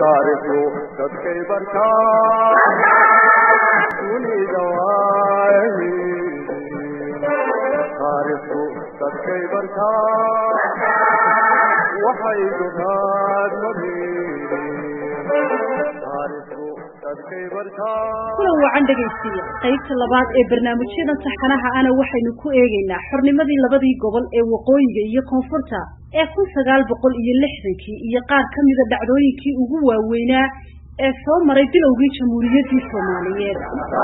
taariikhdu dadkay bartaa dunida waahi taariikhdu dadkay bartaa waxay dunaad kulan wacan dhegaystiya qaybta labaad ee barnaamijyadan taxanaha ana waxaynu ku eegaynaa xornimadii labadii gobol ee waqooyiga iyo koonfurta ee kun sagaal boqol iyo lixdankii iyo qaar ka mida dhacdooyinkii ugu waaweynaa ee soo maray bilowgii jamhuuriyaddii soomaaliyeed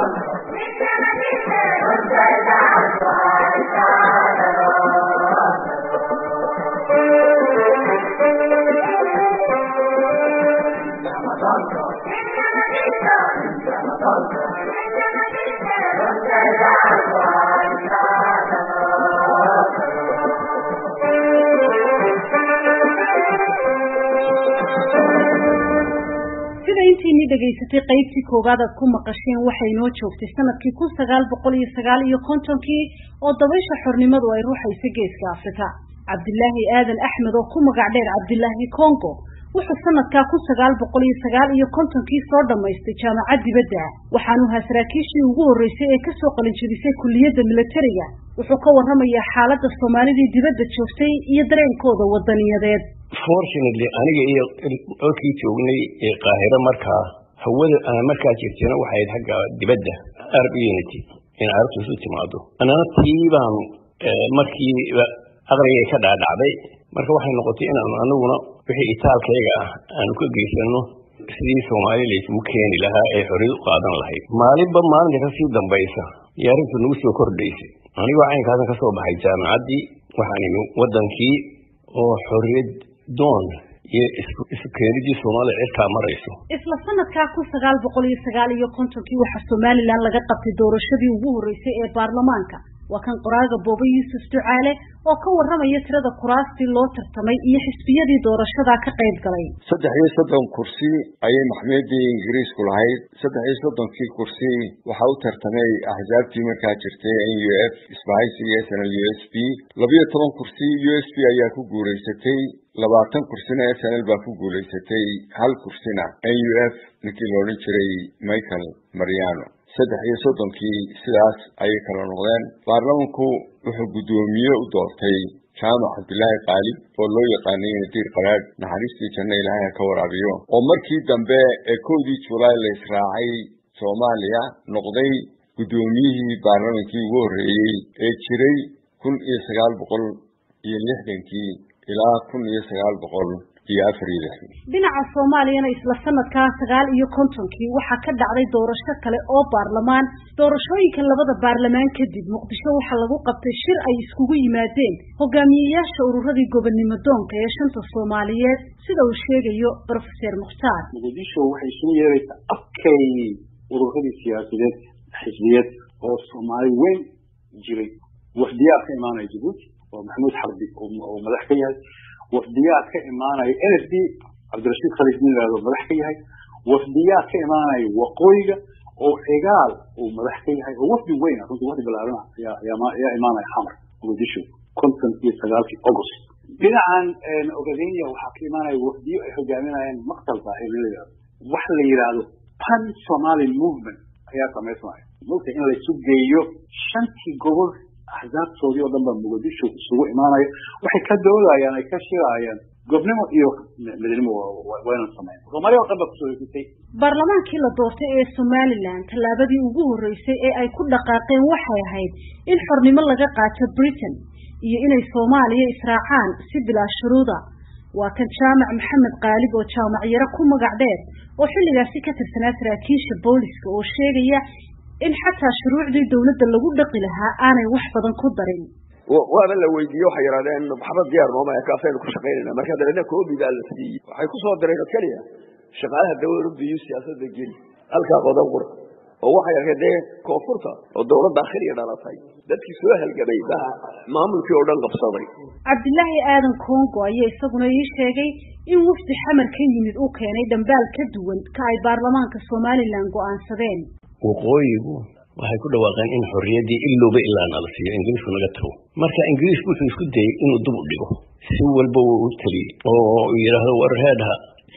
sida intiinii dhegaysatay qaybtii koowaad aad ku maqasheen waxay noo joogtay sanadkii kun sagaal boqol iyo sagaal iyo kontonkii oo dabaysha xornimadu ay ruuxaysa geeska afrika cabdilaahi aadan axmed oo ku magac dheer cabdilaahi congo wuxuu sanadkaa kun sagaal boqol iyo sagaal iyo kontonkii soo dhammaystay jaamacad dibadda waxaanu ahaa saraakiishii ugu horreysay ee kasoo qalinjabisay kulliyadda militariga wuxuu ka warramayaa xaaladda soomaalidii dibadda joogtay iyo dareenkooda wadaniyadeed fortunately aniga iyo codkii joognay ee qaahiro markaa hawada aan markaa jirtayna waxay ahayd xagga dibadda arab unity in carabtu isu timaado annana tii baan markii aqrigay ka dhaadhacday marka waxay noqotay inaanu anaguna wixii itaalkayga ah aanu ka geysano sidii soomaali laysugu keeni lahaa ee xorriyad u qaadan lahayd maalinba maalinta kasii dambaysa iyo arrintu nagu soo kordhaysay anigoo caynkaasan ka soo baxay jaamacaddii waxaan imi waddankii oo xorriyad doon iyo isu keenidii soomaalida cirkaa marayso isla sanadkaa kun sagaal boqol iyo sagaal iyo kontonkii waxaa somalilan laga qabtay doorashadii ugu horreysay ee baarlamaanka waa kan qoraaga booba yuusuf ducaale oo ka warramaya tirada kuraastii loo tartamay iyo xisbiyadii doorashadaa ka qayb galay saddex iyo soddon kursi ayay maxkamiyadii ingiriisku lahayd saddex iyo soddonkii kursi waxaa u tartamay axsaabtii markaa jirtay n u f isbahaysi iyo s n l u s p labiyo toban kursi u s p ayaa ku guulaysatay labaatan kursina s n l baa ku guulaysatay hal kursina n u f ninkii loodhan jiray michael mariano saddex iyo soddonkii sidaas ayay kala noqdeen baarlamanku wuxuu guddoomiye u doortay jaamac cabdilaahi qaalib oo loo yaqaanay nadiir qaraadh naxariistii janno ilaahay ha ka waraabiyo oo markii dambe ee kowdii julaay la israacay soomaaliya noqday guddoomiyihii baarlamankii ugu horreeyey ee jiray kun iyo sagaal boqol iyo lixdankii ilaa kun iyo sagaal boqol iyo afar iyo lixdan dhinaca soomaaliyana isla sanadkaa sagaal iyo kontonkii waxaa ka dhacday doorasho kale oo baarlamaan doorashooyinka labada baarlamaan kadib muqdisho waxaa lagu qabtay shir ay iskugu yimaadeen hogaamiyeyaasha ururadii gobonnimo doonka ee shanta soomaaliyeed sida uu sheegayo brofeser mukhtaar muqdisho waxay isugu yeeraysaa afkay ururadii siyaasadeed xisbiyeed oo soomaali weyn jiray wafdiyaa ka imaanaya jabuuti oo maxamuud xarbi oo madax ka yahay wafdiyaa ka imaanaya n f d cabdirashiid khaliif nin yihahdo madax ka yahay wafdiyaa ka imaanaya waqooyiga oo cigaal uu madax ka yahay oo wafdi weyn runtii wafdi balaaran ayaa imaanaya xamar muqdisho konton iyo sagaalkii august dhinacan ogadenia waxaa ka imaanaya wafdiyo ay hogaaminayaan maktalka ee la yihahdo waxa la yidhaahdo pan somali movement ayaa samaysmaya mulka in laysu geeyo shantii gobol axsaabtoodii oo dhan baa muqdisho isugu imaanaya waxay ka doodayaan ay ka shirayaan gobnimo iyo midnimo waynan sameyn soomaaliya oo dhan baa kusoo hesitay baarlamaankii la doortay ee somalilan tallaabadii ugu horreysay ee ay ku dhaqaaqeen waxay ahayd in xornimo laga qaato britain iyo inay soomaaliya israacaan si bilaa shuruuda waa kan jaamac maxamed qaalib oo jaamac yaro ku magac dheer oo xilligaasi ka tirsanaa saraakiisha booliska oo sheegaya in xataa shuruucdii dawladda lagu dhaqi lahaa aanay wax badan ku darin waaba la weydiiye waxay yidhahdeen maxamed diyaar nooma kaasaynu ku shaqaynayna marka dabeedna koobi baa la siiyey waxay ku soo direen oo keliya shaqaalaha dawladda iyo siyaasadda geli halkaa qodan qura oo waxay arkeen dee koonfurta oo dawladda akhriya dhalatay dadkii soo halgamay baa maamulkii oo dhan qabsaday cabdilaahi aadan congo ayaa isaguna ii sheegay in wafdi xamar ka yimid uu keenay dhambaal ka duwan ka ay baarlamaanka somalilan go'aansadeen waqooyigu waxay ku dhawaaqeen in xorriyaddii ilowba ilaa nala siiyo ingiriisku naga tago marka ingiriisku wuxuu isku dayey inuu dib u dhigo si walba wuu u teliyey oo yidhaahdo war heedha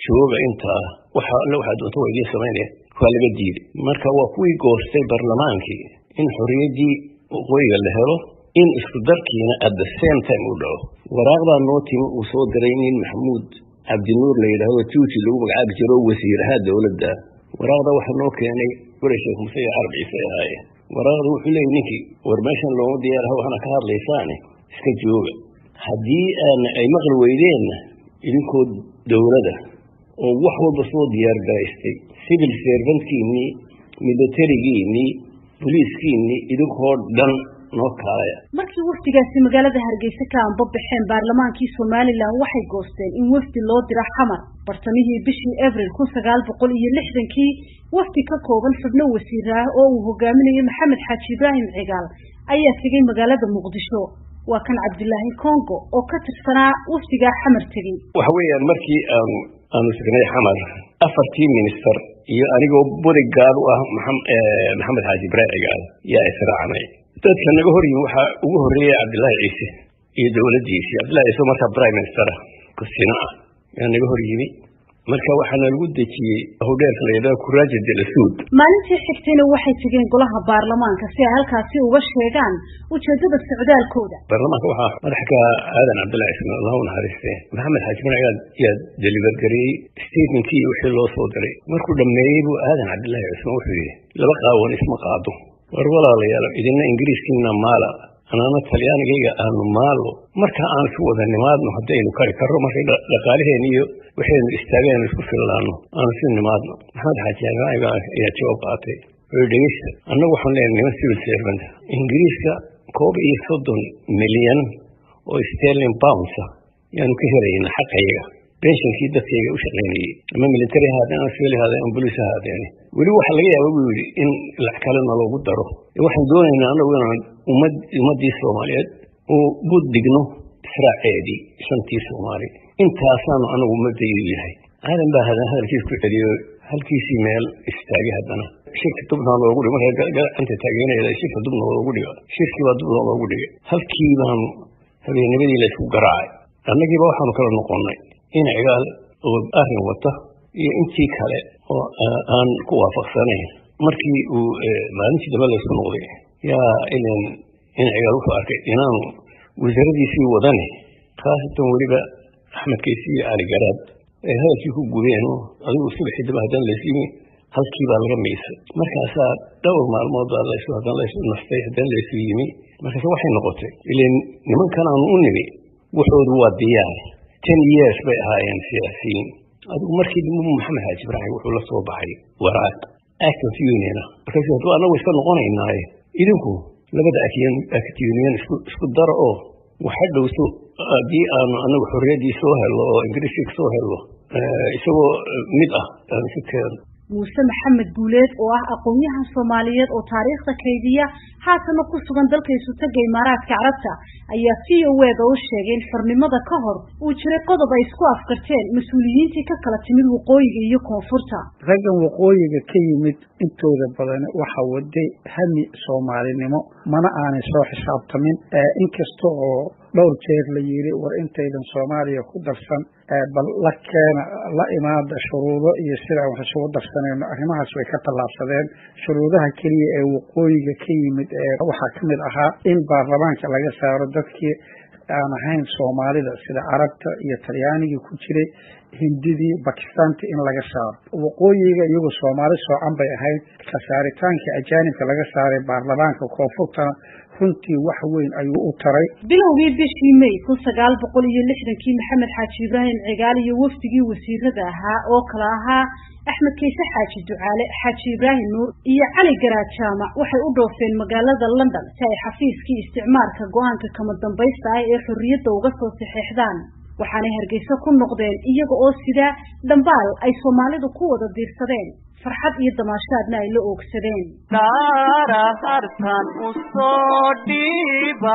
jooga intaa waxa alle waxaa doonta waa idiin samaynaya waa laga diiday marka waa kuwii goostay barlamaankii in xorriyaddii waqooyiga la helo in isku darkiina at the same time uu dhaco waraaqdaa noo timi uu soo diray nin maxamuud cabdinuur la yidhaahdo tuuti lagu magacaabi jiro oo wasiir ahaa dowladda waraaqda waxaa noo keenay weli sheekh muse iyo carab ciise ahaaye waraaqda wuxuu leeyay ninkii war meeshan looma diyaaraha waxaana ka hadlaysaane iska jooga haddii aana ay maqli weydeenna idinkoo dowlada oo wax walba soo diyaar garaystay civil servantkiinnii militarigiinnii boliiskiinnii idinkoo dhan noo kaalaya markii wafdigaasi magaalada hargeysa ka anbabaxeen baarlamaankii somalilan waxay goosteen in wafdi loo diro xamar bartamihii bishii abril kun sagaal boqol iyo lixdankii wafdi ka kooban xubno wasiir ah oo uu hogaaminayo maxamed xaaji ibraahim cigaal ayaa tegey magaalada muqdisho waa kan cabdilaahi congo oo ka tirsanaa wafdigaa xamar tegey waxa weeyaan markii aanu aanu tegnay xamar afartii minister iyo anigoo bodygaard u ah maxamed xaaji ibraahim cigaal yaa israacnay dadka naga hor yimi waxaa ugu horreeyay cabdillaahi ciise iyo dowladdiisii cabdillahi ciise markaa prime minister ah kusina ah yaa naga hor yimi marka waxaana lagu dejiyey hudheerka la yidhaha kuraaja delasuud maalintii xigtayna waxay tegeen golaha baarlamaanka si ay halkaasi uga sheegaan ujeedada socdaalkooda baarlamaanka waxaa madaxka aadan cabdillahi ismail allah u naxariiste maxamed xaaji manac yaa deliver gareeyey statementkii iyo wixii loo soo diray markuu dhammeeyey buu aadan cabdillahi cismaan wuxuu yidhi laba qaawan isma qaado war walaalayaal idina ingiriiskiina maala anaana talyaanigayga aanu maalo marka aan isu wada nimaadno haddaynu kari karro markay dhaqaalaheen iyo waxaynu istaageen isku fillaano aanu isu nimaadno maxamed xaaji ibraahim ayaa jawaab qaatay wuxuu dhegeysta annagu waxaan leenahay niman civil servant ingiriiska koob iyo soddon milyan oo sterling pounds ah yaanu ka helayna xaqayaga benshinkii dadkayga u shaqaynayey ama military ahaadeen ama civil ahaadeen ama boliis ahaadeen weli waxaa laga yaaba buu yidhi in lac kalena loogu daro waxaan doonaynaa annagu inaan ummad ummaddii soomaaliyeed uu bud digno israaceedii shantii soomaali intaasaanu anagu ummadaydu yahay aadan baa hadan hadalkiis ku celiyo halkiisii meel istaagay haddana shirka dubna loogu dhigo marka gacanta taageerayda shirka dubna loogu dhigo shirkii baa dubna loogu dhigay halkii baanu habeennimadii la isku garaacay annagiiba waxaanu kala noqonnay in cigaal oo arrin wata iyo intii kale oo aan ku waafaqsanayn markii uu maalintii dambe laysku noqday yaa ilan in cigaal wuxuu arkay inaanu wasaaradiisii wadane khaasatan weliba axmed kaysi iyo cali garaad ay hadalkii ku gubeen oo adigu subaxii dambe haddana laysyimi halkii baa laga miisay markaasaa dhowr maalmood baa laysu haddana laysu nastay haddana laysu yimi markaase waxay noqotay ilan nimankan aanu u nimi wuxoodu waa diyaar ten years bay ahaayeen siyaasiyiin adigu markii dambe maxamed xaaji ibraahim wuxuu la soo baxay waraaq act of union ah markaasu hadduu annagu iska noqonaynaaye idinku labada act union isku isku daro oo waxa dhowso haddii aanu anagu xorriyaddii soo helno oo ingiriiska soo helno isagoo mid ah aan isu keeno muuse maxamed guuleed oo ah aqoon-yahan soomaaliyeed oo taariikhda kaydiya haatana ku sugan dalka isutaga imaaraadka carabta ayaa v o eda u sheegay in xornimada ka hor uu jiray qodob ay isku afkarteen mas-uuliyiintii ka kala timid waqooyiga iyo koonfurta raggan waqooyiga ka yimid intooda badan waxa waday hami soomaalinimo mana aanay soo xisaabtamin inkasta oo dhowr jeer la yiri war intaydan soomaaliya ku darsan bal la keena la imaada shuruudo iyo sidaan wax isugu darsanayno arrimahaas way ka tallaabsadeen shuruudaha keliya ee waqooyiga ka yimid ee waxaa ka mid ahaa in baarlamaanka laga saaro dadkii aan ahayn soomaalida sida carabta iyo talyaanigii ku jiray hindidii bakistaanta in laga saaro waqooyiga iyagoo soomaali soocan bay ahayd kasaaritaankii ajaanibka laga saaray baarlamaanka koonfurtana runtii wax weyn ayuu u taray bilowgii bishii may kun sagaal boqol iyo lixdankii maxamed xaaji ibraahim cigaal iyo wafdigii wasiirada ahaa oo kale ahaa axmed kayse xaaji ducaale xaaji ibraahim nuur iyo cali garaad jaamac waxay u dhoofeen magaalada london si ay xafiiskii isticmaalka go-aanka kama dambaysta ah ee xorriyadda uga soo saxeexdaan waxaanay hargeysa ku noqdeen iyaga oo sidaa dhambaal ay soomaalidu ku wada diirsadeen farxad iyo damaashaadna ay la oogsadeen dhaara hartan u soo dhiiba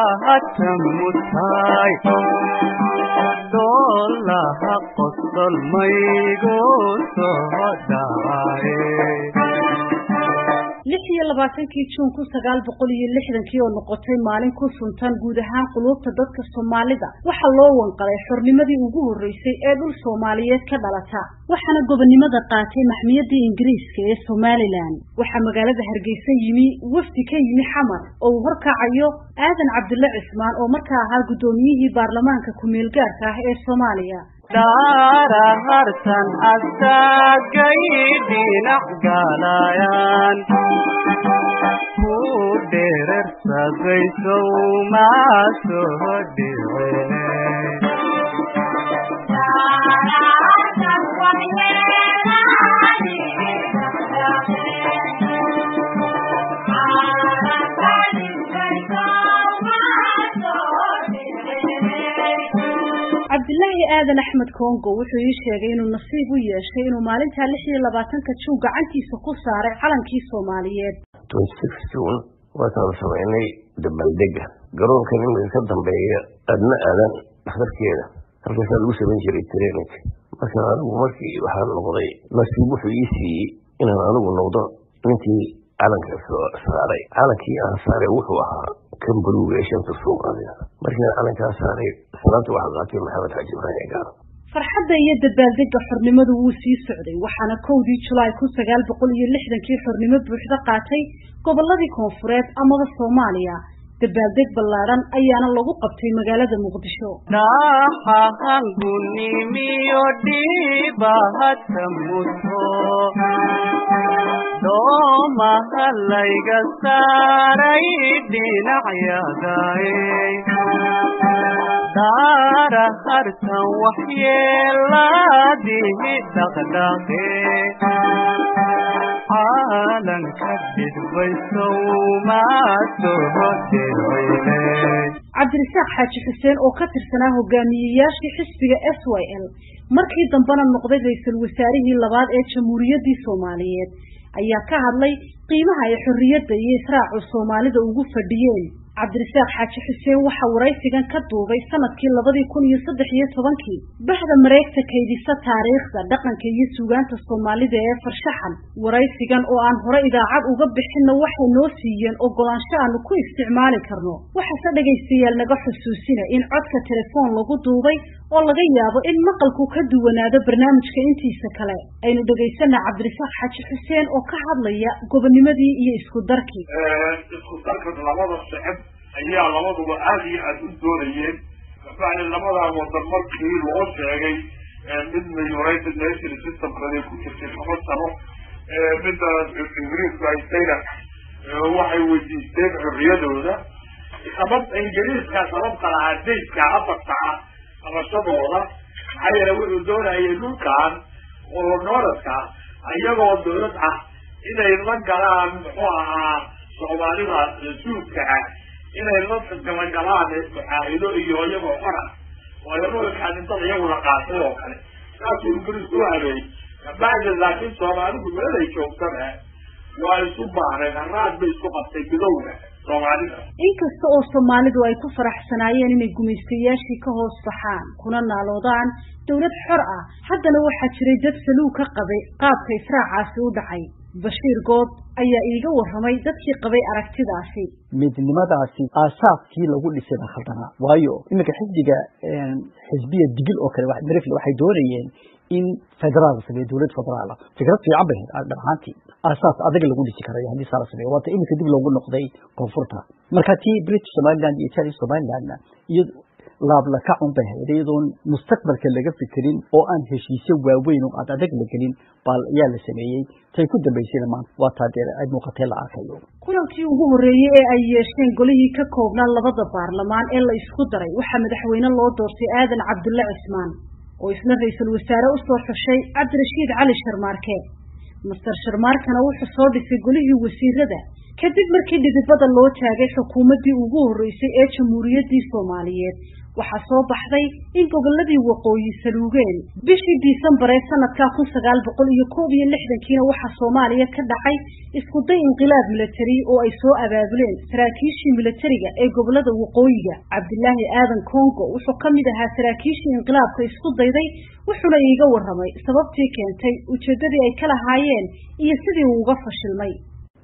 hatamutaay doolaha qosol maygu soo dhaaye lix iyo labaatankii juun kun sagaal boqol iyo lixdankii oo noqotay maalin ku suntan guud ahaan quluubta dadka soomaalida waxaa loo wanqalay xornimadii ugu horreysay ee dhul soomaaliyeed ka dhalata waxaana gobonnimada qaatay maxmiyadii ingiriiska ee somalilan waxaa magaalada hargeysa yimi wafdi ka yimi xamar oo uu horkacayo aadan cabdulle cismaan oo markaa ahaa guddoomiyihii baarlamaanka ku-meelgaarka ah ee soomaaliya daara hartan astaagay dhinac galayaan ku dherersadaysow maa soo dhice cabdilaahi aadan axmed kongo wuxuu ii sheegay inuu nasiib u yeeshay inuu maalintaa lix iyo labaatanka juun gacantiisa ku saaray calankii soomaaliyeed juun waataan samaynay dabaldega garoonkan imika ka dambeeya adna aadan dhakhtarkeeda halkaasaa lagu samayn jiray training marka anigu markii waxaa noqday nasiib wuxuu ii siiyey inaan anigu noqdo ninkii calanka saaray calankii aan saaray wuxuu ahaa kan buluuga ee shanta soomaaliya markiiaan calankaa saaray salaanta waxaa qaatay maxamed xaaji ibraahim gaar farxadda iyo dabaaldega xornimadu wuu sii socday waxaana kowdii julaay kun sagaal boqol iyo lixdankii xornimo buuxda qaatay gobolladii koonfureed amaba soomaaliya dabaaldeg ballaadhan ayaana lagu qabtay magaalada muqdisho dhaxahangunimiyo dhibahata muto doomaha layga saaray dhinacyadae daara hartan waxyeeladihi dhaqdhaqe caalanka dhidbaysow maa soo dircile cabdirasaaq xaaji xuseen oo ka tirsanaa hogaamiyeyaashii xisbiga s y l markii dambena noqday ra-iisul wasaarihii labaad ee jamhuuriyaddii soomaaliyeed ayaa ka hadlay qiimaha ay xorriyadda iyo israacu soomaalida ugu fadhiyeen cabdirasaaq xaaji xuseen waxaa waraysigan ka duubay sanadkii labadii kun iyo saddex iyo tobankii bahda mareegta kaydisa taariikhda dhaqanka iyo suugaanta soomaalida ee farshaxan waraysigan oo aan hore idaacad uga bixinna waxay noo siiyeen ogolaansho aanu ku isticmaali karno waxaase dhegaystayaal naga xusuusina in codka telefoon lagu duubay oo laga yaabo in maqalku ka duwanaado barnaamijka intiisa kale aynu dhegaysana cabdirasaaq xaaji xuseen oo ka hadlaya gobonimadii iyo isku darkii isku darka labada shicib ayaa labaduba aada iyo aada u doonayeen kabacdi labadaa wadan markii loo sheegay midna united nation systemkada ku jirtay toban sano midda ingiriisku haystayna waxay weydiisteen xorriyadooda sabab ingiriiska sababta lahaa daydka afarta ah qabashadooda maxaa yeele wuxuu doonayay dhulkan oo nooradka iyagoo dawlad ah inay la galaan muxuu ahaa soomaalida suudka ah inay la galagalaan mucaahido iyo iyagoo xora waayo dhulka dhintada iyagu la qaatay oo kale saasuu ingiriis u habeeyey kabacdi laakiin soomaalidu meelay joogtana waa isu baahnayd haraad bay isku qabtay midowga soomaalida inkasta oo soomaalidu ay ku faraxsanaayeen inay gumaystayaashii ka hoos baxaan kuna naaloodaan dawlad xor ah haddana waxaa jiray dad saluug ka qabay qaabka israacaasi u dhacay bashiir good ayaa iiga warramay dadkii qabay aragtidaasi midnimadaasi aasaaskii lagu dhisay baa khaldanaa waayo iminka xisbiga xisbiya digil oo kale marifle waxay doonayeen in federaal la sameeyo dowlad federaal ah fikrad fiican bay ahayd dhab ahaantii aasaas adag lagu dhisi karayo haddii saa la sameeyo waata iminka dib loogu noqday koonfurta marka tii british somaliland iyo italian somalilandna iyo laablakacun bay ahayd iyadoon mustaqbalka laga fikirin oo aan heshiisyo waaweyn oo aad adag la gelin baa ayaa la sameeyey tay ku dambaysayna maanta waa taa dee ay muuqatee la arkayo kulankii ugu horreeyey ee ay yeesheen golihii ka koobnaa labada baarlamaan ee la isku daray waxaa madaxweyne loo doortay aadan cabdulle cismaan oo isna ra-iisul wasaare usoo xushay cabdirashiid cali sharmaarke master sharmaarkana wuxuu soo dhisay golihii wasiirada kadib markii dhidibada loo taagay xukuumaddii ugu horreysay ee jamhuuriyaddii soomaaliyeed waxaa soo baxday in gobolladii waqooyi saluugeen bishii disembar ee sanadkaa kun sagaal boqol iyo koob iyo lixdankiina waxaa soomaaliya ka dhacay iskuday inqilaab milatari oo ay soo abaabuleen saraakiishii milatariga ee gobolada waqooyiga cabdilaahi aadan congo wuxuu ka mid ahaa saraakiishii inqilaabka isku dayday wuxuuna iiga warramay sababtii keentay ujeeddadii ay ka lahaayeen iyo sidii uu uga fashilmay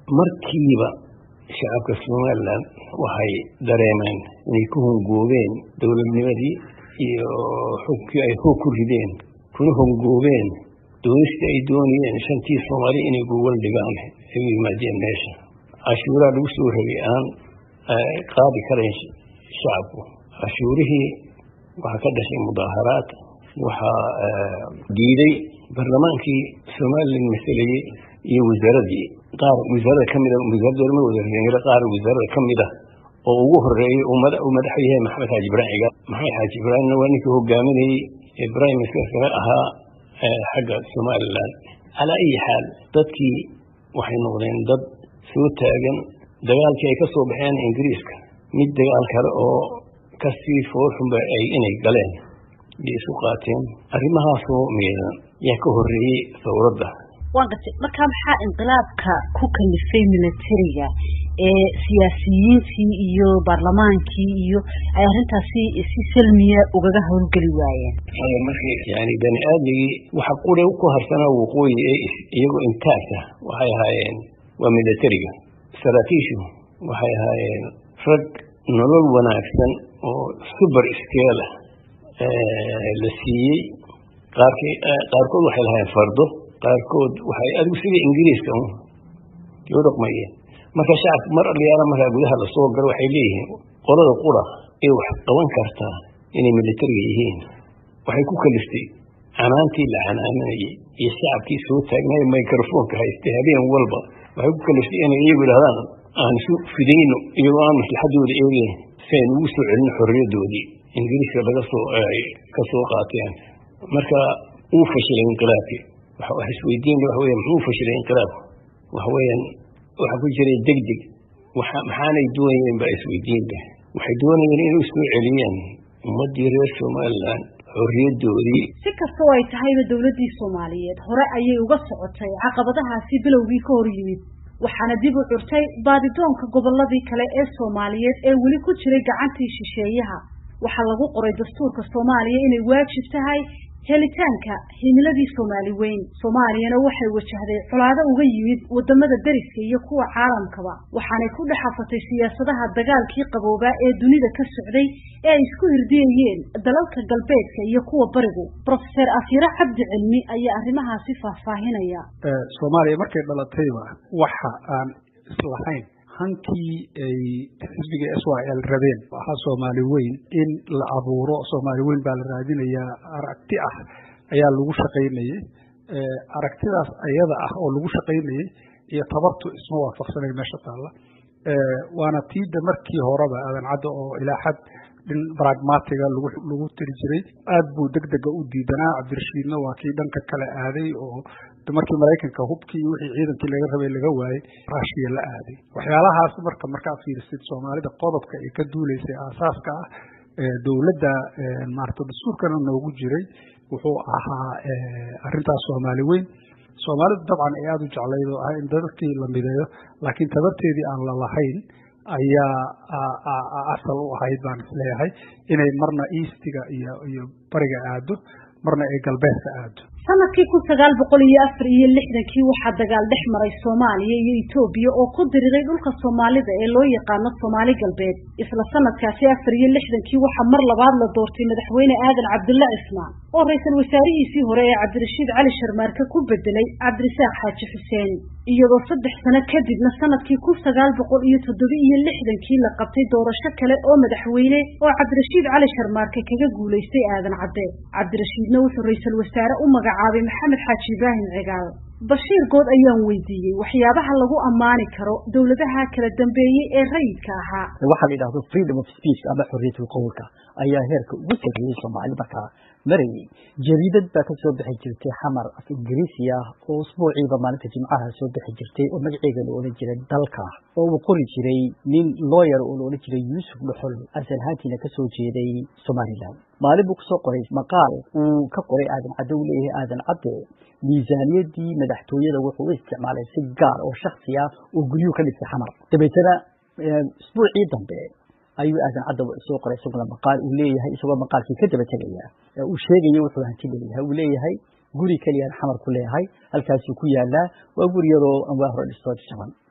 markiiba shacabka somalilan waxay dareemeen inay ku hongoobeen dowladnimadii iyo xukunkii ay hoog ku rideen kuna hongoobeen doonistii ay doonayeen shantii soomaali inay gogol dhigaan ay u yimaadeen meesha cashuuraha lagu soo rogay aan qaadi karayn shacabku cashuurihii waxaa ka dhashay mudaaharaad waxaa diiday barlamaankii somalilan masalayey iyo wasaaradii qaar wasaarada ka mida wasaaradda lama wada qaar wasaarada ka mid ah oo ugu horeeyey uu madaxu yahay maxamed xaaji ibraahim cigaal maxamed xaaji ibraahimna waa ninkii hogaaminayey ee prime ministerka ahaa xagga somalilan calaa ayi xaal dadkii waxay noqdeen dad soo taagan dagaalkii ay ka soo baxeen ingiriiska mid dagaal kale oo kasii foolxunba ay inay galeen iyo isu qaateen arrimahaasoo miidan yaa ka horreeyey sawradda waan gartay markaa maxaa inqilaabka ku kalifay militariga ee siyaasiyiintii iyo baarlamaankii iyo ay arrintaasi si salmiya ugaga howlgeli waayeen markii yani bani aadmigii waxa qure ku harsanaa waqooyi ee iyagoo intaagta waxay ahaayeen waa militariga saraakiishu waxay ahaayeen rag nolol wanaagsan oo suber skeela la siiyey qaarkii qaarkood waxay lahaayeen fardo qaarkood waxay adigu sida ingiriiska u dhaqmayeen marka shacabka mar aliyaala markaa gudaha lasoo galo waxay leeyihiin qolada qura ee wax qaban kartaa inay militariga yihiin waxay ku kaliftay canaantii la canaaminayay iyo shacabkii soo taagnay microfonka haystay habeen walba waxay ku kaliftay inay iyagu idhahdaan aan isu fidayno iyagoo aan maslaxadooda eegeyn si aynu ugu soo celino xorriyadoodii ingiriiska laga soo ka soo qaateen marka uu fashilay inqilaabkii wax isweydiin waxa weya muxuu fashilay inqilaabku waxa weeyaan waxa ku jiray degdeg waxa maxaanay doonayeen baa isweydiinba waxay doonayeen inay soo celiyeen ummaddii reer somalilan xorriyadoodii si kastoo ay tahayba dowladdii soomaaliyeed hore ayay uga socotay caqabadahaasi bilowgii ka hor yimid waxaana dib u curtay baadidoonka gobolladii kale ee soomaaliyeed ee weli ku jiray gacantii shisheeyaha waxaa lagu qoray dastuurka soomaaliya inay waajib tahay helitaanka himiladii soomaali weyn soomaaliyana waxay wajahday colaado uga yimid wadamada deriska iyo kuwa caalamkaba waxaanay ku dhex afatay siyaasadaha dagaalkii qaboobaa ee dunida ka socday ee ay isku hirdiyayeen dalalka galbeedka iyo kuwa barigu brofeser afyare cabdi cilmi ayaa arrimahaasi faahfaahinaya soomaaliya markay dhalatayba waxa aan islahayn hankii ay xisbiga s y l rabeen ahaa soomaali weyn in la abuuro soomaali weyn baa la raadinayaa aragti ah ayaa lagu shaqaynayey aragtidaas ayada ah oo lagu shaqaynayey iyo tabartu isma waafaqsanay meesha taalla waana tiida markii horeba aadan cadda oo ilaa xad dhin bragmatiga lagu lagu tiri jiray aad buu deg dega u diidanaa cabdirashiidna waa kii dhanka kale aaday oo markii maraykanka hubkii iyo wixii ciidankii laga rabay laga waayey rushiya la aaday waxyaalahaas marka markaa fiirisid soomaalida qodobka ay ka duuleysay aasaaska ah dowladda maarata dastuurkana noogu jiray wuxuu ahaa arrintaas soomaali weyn soomaalidu dabcan ay aada u jeclayd oo ah in dadkii la mideeyo laakiin tabarteedii aan la lahayn ayaa asal u ahayd baan isleeyahay inay marna eastiga iyo iyo bariga aado marna ay galbeedka aado sanadkii kun sagaal boqol iyo afar iyo lixdankii waxaa dagaal dhex maray soomaaliya iyo etoobiya oo ku diriray dhulka soomaalida ee loo yaqaano soomaali galbeed isla sanadkaasi afar iyo lixdankii waxaa mar labaad la doortay madaxweyne aadan cabdulla cismaan oo ra-iisul wasaarihiisii hore ee cabdirashiid cali sharmaarke ku bedelay cabdirasaaq xaaji xuseen iyadoo saddex sano kadibna sanadkii kun sagaal boqol iyo toddoba iyo lixdankii la qabtay doorasho kale oo madaxweyne oo cabdirashiid cali sharmaarke kaga guulaystay aadan cadde cabdirashiidna wuxuu ra-iisul wasaare u magacaabay maxamed xaaji ibraahim cigaal bashiir good ayaan weydiiyey waxyaabaha lagu ammaani karo dowladaha kala dambeeyey ee rayidka ahaa waxaa la yidhahdo freedom of speech ama xorriyatul qowlka ayaa heerka ugu sarreeyey soomaali markaa marayay jariidad baa ka soo bixi jirtay xamar af ingiriisi ah oo usbuuciiba maalinta jimcaha soo bixi jirtay oo magaceeda la odhan jiray dalka oo uu qori jiray nin looyar oo la odhan jiray yuusuf dhuxol asal ahaantiina kasoo jeeday somalilan maalin buu kasoo qoray maqaal uu ka qoray aadan cadde uu leeyahay aadan cadde miisaaniyadii madaxtooyada wuxuu u isticmaalay si gaar oo shaksi ah oo guryuhu ka dhigtay xamar dabeetana isbuucii dambe ayuu aadan cadda soo qoray isaguna maqaal uu leeyahay isagoo maqaalkii ka daba tegaya uu sheegaya wuxuu hanti leeyahay uu leeyahay guri keliyaan xamar ku leeyahay halkaasuu ku yaalaa waa guri yaroo anwaa hore dhistoo jaban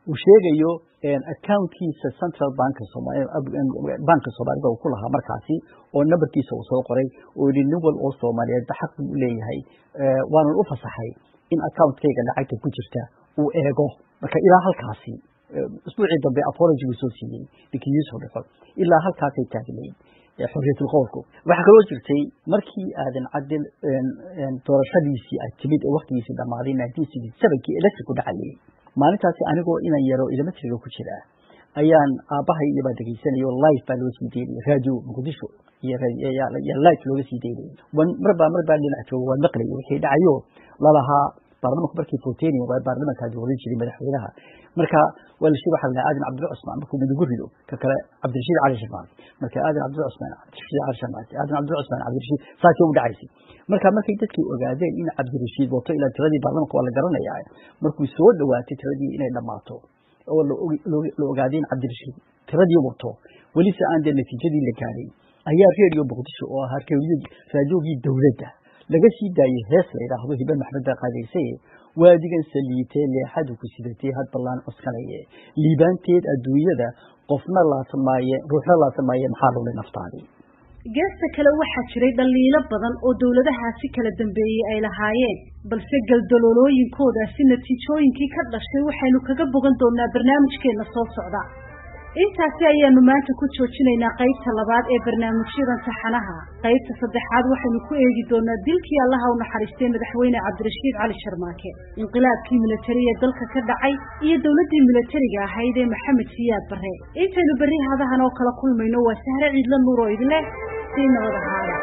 uu sheegayo accountkiisa central banka banka soomaalida uu ku lahaa markaasi oo numberkiisa uu soo qoray oo yihi nin wal oo soomaaliyeed ba xaq buu u leeyahay waanan u fasaxay in accountkayga lacagta ku jirta uu eego marka ilaa halkaasi usbuucii dambe apology buu soo siiyey ninkii yuusuf dhexo ilaa halkaasay taagnayd xorriyatul qowlku waxaa kaloo jirtay markii aadan cadil doorashadiisii ay timid ee waktigiisii dhammaaday nineteen sixty sevenkii electric ku dhacayay maalintaasi anigoo inan yaro elementariga ku jira ayaan aabbahay iyobaa dhegaysanayo live baa loo sii daynayay radio muqdisho iyo live looga sii daynayay marbaa marbaa dhinac jooga waa maqlayo wixii dhacayo lalahaa baarlamanku markii fourteenin waa baarlamankaa dooran jiray madaxweynaha marka waa la sheegay waxaa la aadan cabdilla cusmaan markuu midigu rido ka kale cabdirashiid cali sharmaati marka aadan cabdilla cusmaan cabdirashiid cali sharmaati aadan cabdilla cusmaan cabdirashiid saasay u dhacaysay marka markay dadkii ogaadeen in cabdirashiid wato ilaa tiradii baarlamanka waa la garanayaa markuu soo dhawaatay tiradii inay dhammaato oo la ogaaday in cabdirashiid tiradii wato welise aan dee natiijadii la gaadhay ayaa radio muqdisho oo ahaa raadiogii dowladda laga sii daayey hees la yidhaahdo hibe maxmed baa qaadaysaye waadigan saliitee leexadu ku sidatee had ballaan cuskanaye liibaanteed adduunyada qofna laasan maaye ruuxna laasan maaye maxaa lulay naftaadii geesta kale waxaa jiray dhaliilo badan oo dowladahaasi kala dambeeyey ay lahaayeen balse galdaloolooyinkoodaasi natiijooyinkii ka dhashay waxaynu kaga bogan doonaa barnaamijkeenna soo socda intaasi ayaanu maanta ku joojinaynaa qaybta labaad ee barnaamijyadan taxanaha qaybta saddexaad waxaynu ku eegi doonaa dilkii allaha u naxariistay madaxweyne cabdirashiid cali sharmaake inqilaabkii militari ee dalka ka dhacay iyo dowladdii militariga ahayd ee maxamed siyaad barre intaynu berri hadahan oo kala kulmayno waa sahre ciidla nuur oo idin leh sii nabad ahaada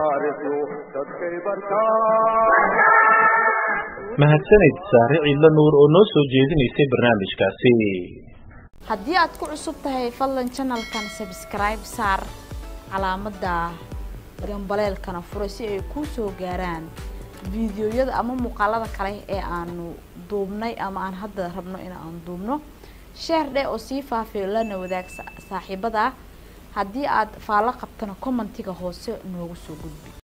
mahadsanid saare ciidla nuur oo noo soo jeedinaysay barnaamijkaasi haddii aad ku cusub tahay fadlan janalkan sabskribe saar calaamadda gambaleelkana furay si ay kuu soo gaaraan fiidiyoyada ama muuqaalada kale ee aanu duubnay ama aan hadda rabno in aan duubno sheer dheh oo sii faafiyo lana wadaag saaxiibada haddii aad faallo qabtana commentiga hoose noogu soo gudbi